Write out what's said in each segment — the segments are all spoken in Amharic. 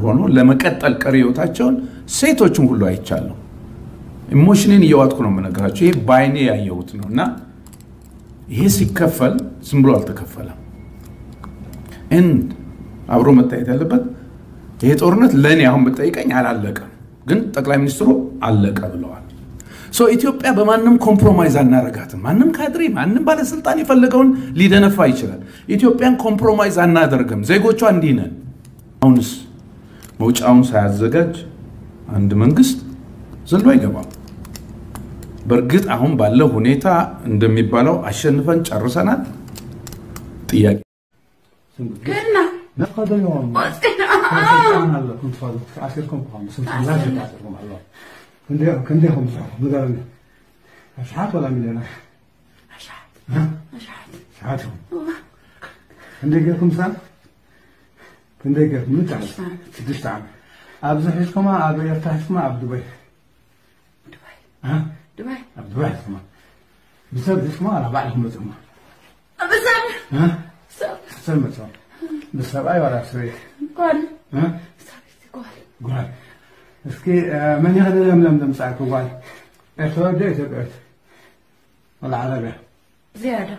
ሆኖ ለመቀጠል ቀሪ ህይወታቸውን ሴቶችን ሁሉ አይቻለሁ። ኢሞሽንን እየዋጥኩ ነው የምነግራቸው። ይሄ በአይኔ ያየሁት ነው እና ይሄ ሲከፈል ዝም ብሎ አልተከፈለም። እንድ አብሮ መታየት ያለበት ይሄ ጦርነት ለእኔ አሁን ብጠይቀኝ አላለቀም፣ ግን ጠቅላይ ሚኒስትሩ አለቀ ብለዋል። ሶ ኢትዮጵያ በማንም ኮምፕሮማይዝ አናረጋትም። ማንም ካድሬ፣ ማንም ባለስልጣን የፈለገውን ሊደነፋ ይችላል። ኢትዮጵያን ኮምፕሮማይዝ አናደርግም። ዜጎቿ እንዲህ ነን። አሁንስ መውጫውን ሳያዘጋጅ አንድ መንግስት ዘሎ አይገባም። በእርግጥ አሁን ባለው ሁኔታ እንደሚባለው አሸንፈን ጨርሰናል። ጥያቄ كنا نقض اليوم سلطان الله كنت فاضل عسيركم قام سلطان لا شك عسيركم الله كندي كندي هم صح بدل اشحات ولا مليون أشعد ها أشعد اشحاتهم كندي جاكم سنة كندي جاكم من تعب سدست عام أبز حسكم أبو يرتاحكم أبو دبي دبي ها دبي أبو دبي حسكم بسبب حسكم على بعضهم لزم أبزان ها سب سلمت بسبب أي ولا سوي قول ها سبت قول ጓል እስኪ መን ያህል ለምለም ለምጻእኩ ጓል ኤርትራ ደ ኢትዮጵያ ወላ ዓረብያ زيادة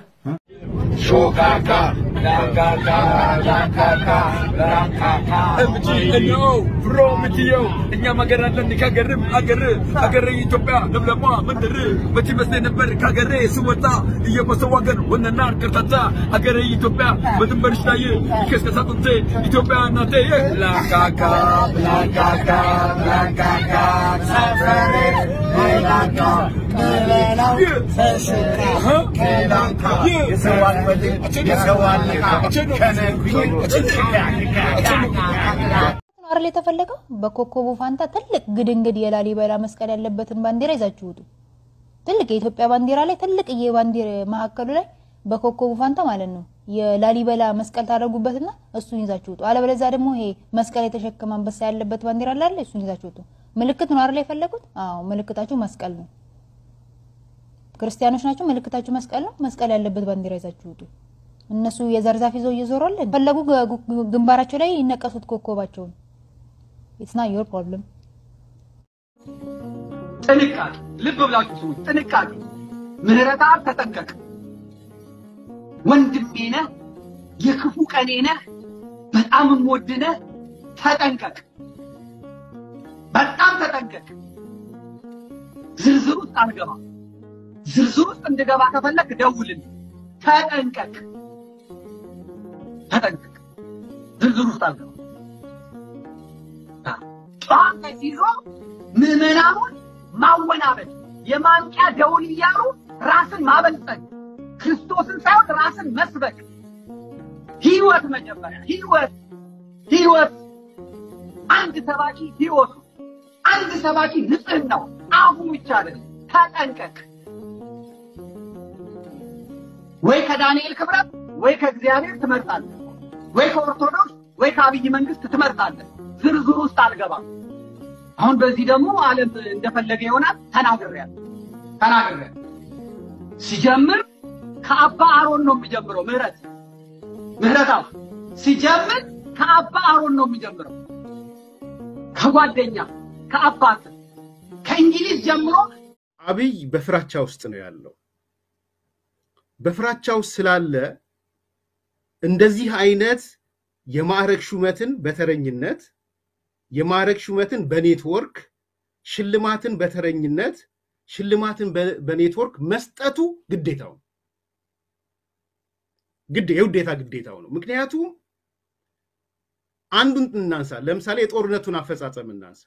ኤምጂኤንኦ ፍሮምትዮ እኛም ሀገር አለን ከሀገርም አገር ሀገር ኢትዮጵያ ለምለሟ መንደር መቼ መስሎኝ ነበር ከሀገሬ ስወጣ እየበሰው ሀገር ወነና ከርታታ ሀገሬ ኢትዮጵያ በድንበርሽ ላይ ይከስከሳ ጥንቴ ኢትዮጵያ እናቴ ብላንካካ ብላንካካ ብላንካካ ሰፈሬ ብላንካ ብላናው ተሽቃ ብላንካ የሰዋን ወልድ የሰዋን ልቃ ከነጉኝ አይደል የተፈለገው? በኮከቡ ፋንታ ትልቅ ግድንግድ የላሊበላ መስቀል ያለበትን ባንዲራ ይዛችሁ ውጡ። ትልቅ የኢትዮጵያ ባንዲራ ላይ ትልቅዬ ባንዲራ መሀከሉ ላይ በኮከቡ ፋንታ ማለት ነው የላሊበላ መስቀል ታደርጉበትና እሱን ይዛችሁ ውጡ። አለበለዚያ ደግሞ ይሄ መስቀል የተሸከመ አንበሳ ያለበት ባንዲራ አለ አይደል? እሱን ይዛችሁ ውጡ። ምልክት ነው አይደል የፈለጉት? አዎ ምልክታችሁ መስቀል ነው። ክርስቲያኖች ናቸው። ምልክታችሁ መስቀል ነው። መስቀል ያለበት ባንዲራ ይዛችሁ ውጡ። እነሱ የዘር ዛፍ ይዘው እየዞሩ አለ ፈለጉ ግ- ግንባራቸው ላይ ይነቀሱት ኮከባቸውን። ኢትስ ናት ዮር ፕሮብለም። ጥንቃቄ ልብ ብላችሁ ስሙ። ጥንቃቄ ምህረት አብ ተጠንቀቅ። ወንድሜ ነህ፣ የክፉ ቀኔ ነህ፣ በጣም የምወድህ ነህ። ተጠንቀቅ፣ በጣም ተጠንቀቅ። ዝርዝር ውስጥ አልገባ። ዝርዝር ውስጥ እንድገባ ከፈለክ ደውልልኝ። ተጠንቀቅ፣ ተጠንቀቅ። ዝርዝር ውስጥ አልገባ። ጠዋት ላይ ሲይዞ ምዕመናኑን ማወናበድ የማንቂያ ደውል እያሉ ራስን ማበልጸግ ክርስቶስን ሳይሆን ራስን መስበክ ህይወት መጀመሪያ ህይወት ህይወት አንድ ሰባኪ ህይወቱ አንድ ሰባኪ ንጽህናው አፉ ብቻ አይደለም ተጠንቀቅ ወይ ከዳንኤል ክብረት ወይ ከእግዚአብሔር ትመርጣለህ ወይ ከኦርቶዶክስ ወይ ከአብይ መንግስት ትመርጣለህ ዝርዝር ውስጥ አልገባም አሁን በዚህ ደግሞ ዓለም እንደፈለገ ይሆናል። ተናግሬያለሁ ተናግሬያለሁ። ሲጀምር ከአባ አሮን ነው የሚጀምረው። ምህረት ምህረት አሁን ሲጀምር ከአባ አሮን ነው የሚጀምረው። ከጓደኛ ከአባት ከእንግሊዝ ጀምሮ አብይ በፍራቻ ውስጥ ነው ያለው። በፍራቻ ውስጥ ስላለ እንደዚህ አይነት የማዕረግ ሹመትን በተረኝነት የማዕረግ ሹመትን በኔትወርክ ሽልማትን በተረኝነት ሽልማትን በ- በኔትወርክ መስጠቱ ግዴታው ነው። ግድ የውዴታ ግዴታው ነው። ምክንያቱም አንዱን እናንሳ። ለምሳሌ የጦርነቱን አፈጻጸም እናንሳ።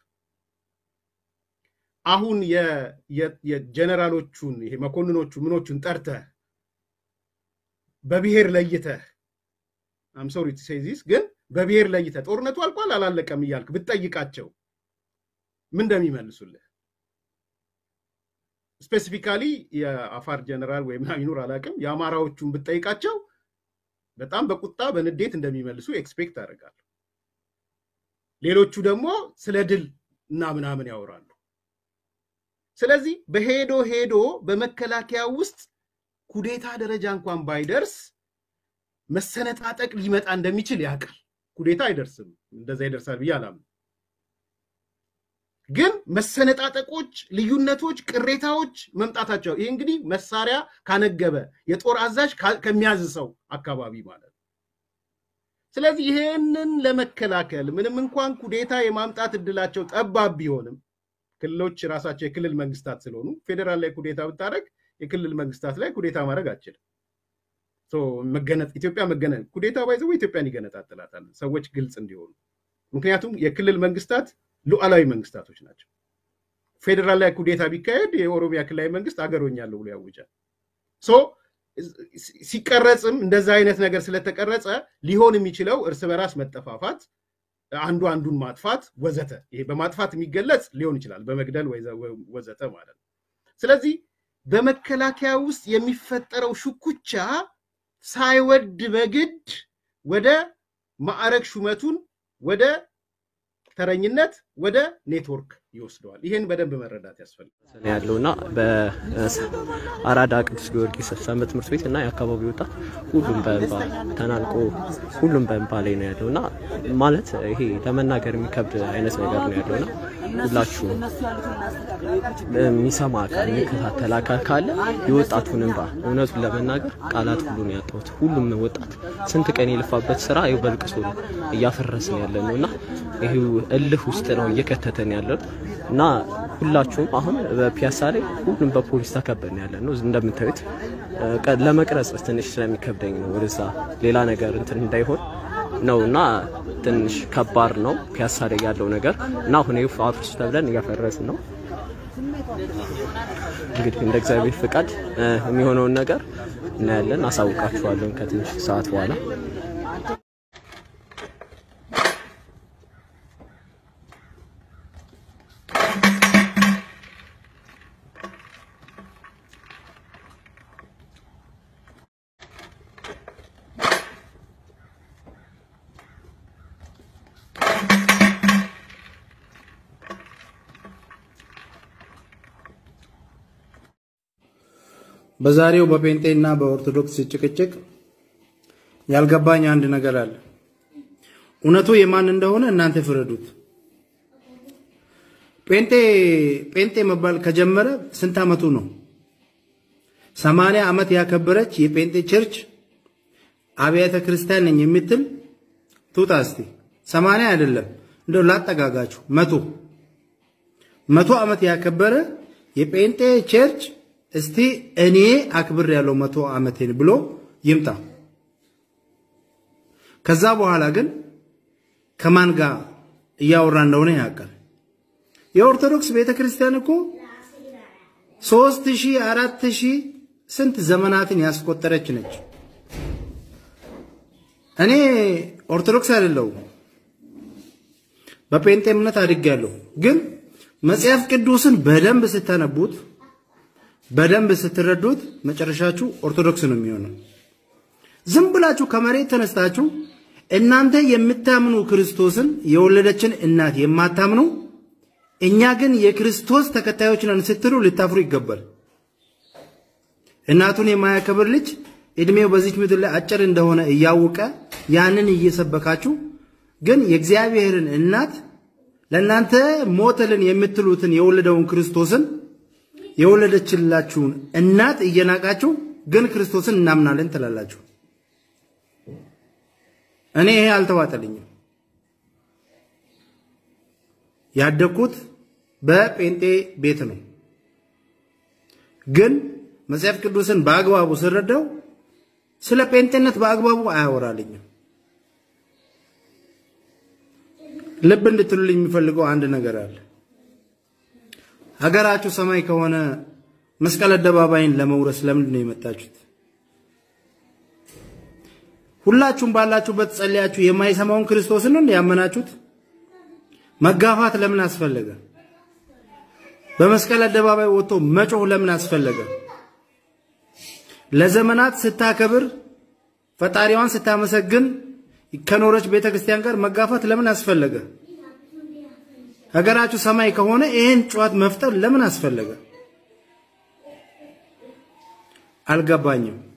አሁን የ- የ- የጀነራሎቹን ይሄ መኮንኖቹ ምኖቹን ጠርተህ በብሔር ለይተህ አም ሶሪ ቱ ሴይ ዚስ ግን በብሔር ለይተህ ጦርነቱ አልቋል አላለቀም እያልክ ብትጠይቃቸው ምን እንደሚመልሱልህ ስፔሲፊካሊ የአፋር ጀነራል ወይም ይኑር አላውቅም የአማራዎቹን ብትጠይቃቸው በጣም በቁጣ በንዴት እንደሚመልሱ ኤክስፔክት አደርጋለሁ። ሌሎቹ ደግሞ ስለ ድል እና ምናምን ያወራሉ። ስለዚህ በሄዶ ሄዶ በመከላከያ ውስጥ ኩዴታ ደረጃ እንኳን ባይደርስ መሰነጣጠቅ ሊመጣ እንደሚችል ያውቃል። ኩዴታ አይደርስም። እንደዛ ይደርሳል ብዬ አላምንም። ግን መሰነጣጠቆች፣ ልዩነቶች፣ ቅሬታዎች መምጣታቸው ይህ እንግዲህ መሳሪያ ካነገበ የጦር አዛዥ ካ- ከሚያዝ ሰው አካባቢ ማለት ነው። ስለዚህ ይሄንን ለመከላከል ምንም እንኳን ኩዴታ የማምጣት እድላቸው ጠባብ ቢሆንም ክልሎች ራሳቸው የክልል መንግስታት ስለሆኑ ፌዴራል ላይ ኩዴታ ብታደረግ የክልል መንግስታት ላይ ኩዴታ ማድረግ አችልም። ሶ መገነ- ኢትዮጵያ መገነ ኩዴታ ባይዘው ኢትዮጵያን ይገነጣጥላታል። ሰዎች ግልጽ እንዲሆኑ ምክንያቱም የክልል መንግስታት ሉዓላዊ መንግስታቶች ናቸው። ፌዴራል ላይ ኩዴታ ቢካሄድ የኦሮሚያ ክልላዊ መንግስት አገሮኛለሁ ብሎ ያውጃል። ሶ ሲቀረጽም እንደዛ አይነት ነገር ስለተቀረጸ ሊሆን የሚችለው እርስ በራስ መጠፋፋት፣ አንዱ አንዱን ማጥፋት ወዘተ። ይሄ በማጥፋት የሚገለጽ ሊሆን ይችላል፣ በመግደል ወይዘ- ወዘተ ማለት ነው። ስለዚህ በመከላከያ ውስጥ የሚፈጠረው ሽኩቻ ሳይወድ በግድ ወደ ማዕረግ ሹመቱን ወደ ተረኝነት ወደ ኔትወርክ ይወስደዋል። ይህን በደንብ መረዳት ያስፈልጋል። ነው ያለው እና በአራዳ ቅዱስ ጊዮርጊስ ሰንበት ትምህርት ቤት እና የአካባቢው ወጣት ሁሉም በእንባ ተናንቆ ሁሉም በእንባ ላይ ነው ያለው እና ማለት ይሄ ለመናገር የሚከብድ አይነት ነገር ነው ያለው እና ሁላችሁም የሚሰማ አካል የሚከታተል አካል ካለ የወጣቱን እንባ እውነቱን ለመናገር ቃላት ሁሉ ነው ያጣሁት። ሁሉም ወጣት ስንት ቀን የለፋበት ስራ ይኸው በልቅሶ ነው እያፈረስን ያለ ነው እና ይሄው እልህ ውስጥ ነው እየከተተን ያለን እና ሁላችሁም አሁን በፒያሳ ላይ ሁሉም በፖሊስ ተከበን ያለ ነው እንደምታዩት እ፣ ቀ- ለመቅረጽ ትንሽ ስለሚከብደኝ ነው ወደዛ ሌላ ነገር እንትን እንዳይሆን ነው እና ትንሽ ከባድ ነው ፒያሳ ላይ ያለው ነገር እና አሁን ይኸው አፍርሱ ተብለን እያፈረስን ነው። እንግዲህ እንደ እግዚአብሔር ፍቃድ እ፣ የሚሆነውን ነገር እናያለን። አሳውቃችኋለሁ ከትንሽ ሰዓት በኋላ። በዛሬው በጴንጤና በኦርቶዶክስ ጭቅጭቅ ያልገባኝ አንድ ነገር አለ። እውነቱ የማን እንደሆነ እናንተ ፍረዱት። ጴንጤ ጴንጤ መባል ከጀመረ ስንት ዓመቱ ነው? ሰማንያ ዓመት ያከበረች የጴንጤ ቸርች አብያተ ክርስቲያን ነኝ የምትል ትውጣ እስቲ። ሰማንያ አይደለም እንደው ላጠጋጋችሁ መቶ መቶ ዓመት ያከበረ የጴንጤ ቸርች እስቲ እኔ አክብር ያለው መቶ ዓመቴን ብሎ ይምጣ። ከዛ በኋላ ግን ከማን ጋር እያወራ እንደሆነ ያውቃል። የኦርቶዶክስ ቤተ ክርስቲያን እኮ ሶስት ሺህ አራት ሺህ ስንት ዘመናትን ያስቆጠረች ነች። እኔ ኦርቶዶክስ አይደለሁም፣ በጴንጤ እምነት አድጌያለሁ። ግን መጽሐፍ ቅዱስን በደንብ ስታነቡት በደንብ ስትረዱት መጨረሻችሁ ኦርቶዶክስ ነው የሚሆነው። ዝም ብላችሁ ከመሬት ተነስታችሁ እናንተ የምታምኑ ክርስቶስን የወለደችን እናት የማታምኑ እኛ ግን የክርስቶስ ተከታዮች ነን ስትሉ ልታፍሩ ይገባል። እናቱን የማያከብር ልጅ እድሜው በዚች ምድር ላይ አጭር እንደሆነ እያወቀ ያንን እየሰበካችሁ ግን የእግዚአብሔርን እናት ለእናንተ ሞተልን የምትሉትን የወለደውን ክርስቶስን የወለደችላችሁን እናት እየናቃችሁ ግን ክርስቶስን እናምናለን ትላላችሁ። እኔ ይሄ አልተዋጠልኝም። ያደግኩት በጴንጤ ቤት ነው። ግን መጽሐፍ ቅዱስን በአግባቡ ስረዳው ስለ ጴንጤነት በአግባቡ አያወራልኝም። ልብ እንድትሉልኝ የሚፈልገው አንድ ነገር አለ። ሀገራችሁ ሰማይ ከሆነ መስቀል አደባባይን ለመውረስ ለምንድን ነው የመጣችሁት? ሁላችሁም ባላችሁበት ጸልያችሁ የማይሰማውን ክርስቶስን ነው ያመናችሁት? መጋፋት ለምን አስፈለገ? በመስቀል አደባባይ ወጥቶ መጮህ ለምን አስፈለገ? ለዘመናት ስታከብር ፈጣሪዋን ስታመሰግን ከኖረች ቤተ ክርስቲያን ጋር መጋፋት ለምን አስፈለገ? ሀገራችሁ ሰማይ ከሆነ ይህን ጨዋት መፍጠር ለምን አስፈለገ? አልገባኝም።